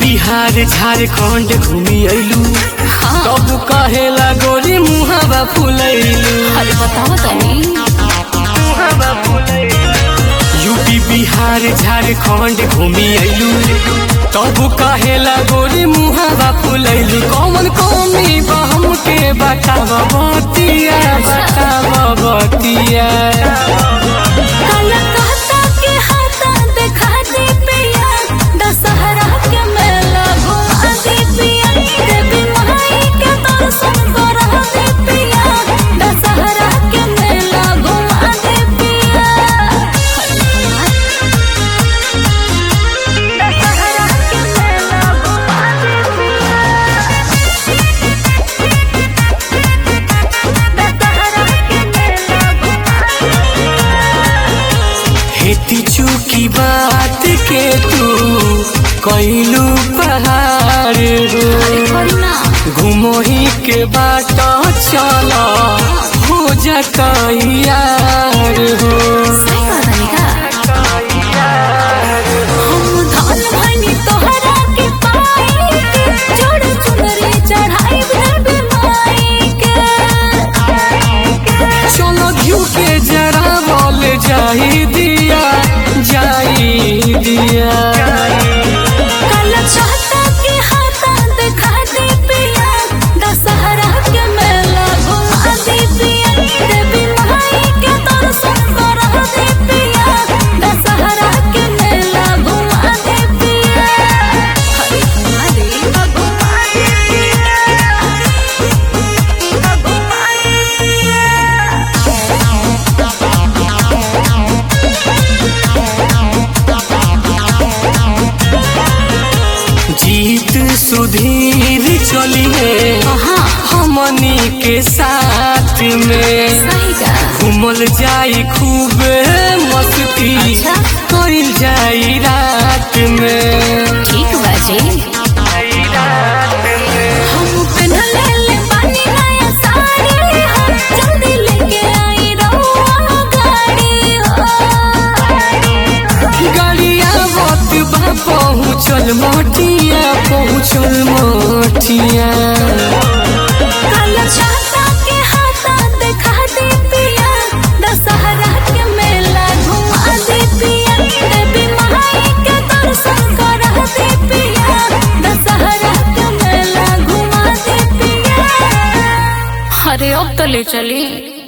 बिहार झारखंड घूमी अइलू तब कहेला गोरी मुहावा फुलैलू अरे बताओ तनी यूपी बिहार झारखंड घूमी अइलू तब कहेला गोरी मुहावा फुलैलू कौन कौमी बहम के बताव बतिया बताव बतिया काला कहता के हाथा देखा दे पिया दशहरा के मेला घुमा दे पिया देवी माई के दर्शन करा दे पिया दशहरा के मेला घुमा दे पिया दशहरा के मेला घुमा दे दशहरा के मेला हेती चूकी बात के तू कैलू पहाड़ हो घुमा घुमोही के बाट चल हो जकैयार हो सही कहता निका हम धन भनी तोहरा के पाई के जोड़ चुनरी चढ़ाई देवी माई के चलो घिउ के जरा बोल जाई दिया जाई दिया कल चाहता के हाथा दिखा दे पिया दशहरा के मेला घुमा दे पिया देवी माई के दर्शन करा दे पिया दशहरा के मेला घुमा दे पिया हरे घुमा दे घुमा दे जीत सुधीर चलिए हाँ हमनी के साथ में सही का घूमल जाई खूब मस्ती अच्छा। कइल जाई रात में ठीक बाजे हम पहनले ले बानी नया साड़ी हो जल्दी लेके आई रहुआ गाड़ी हो गड़िया वक्त बा पहुँचल मोटिया पहुँचल मोटिया कल चाहता के हाथा दिखा दे पिया दशहरा के मेला घुमा दे पिया देवी माई के दर्शन करा दे पिया दशहरा के मेला घुमा दे पिया अरे अब तो ले चली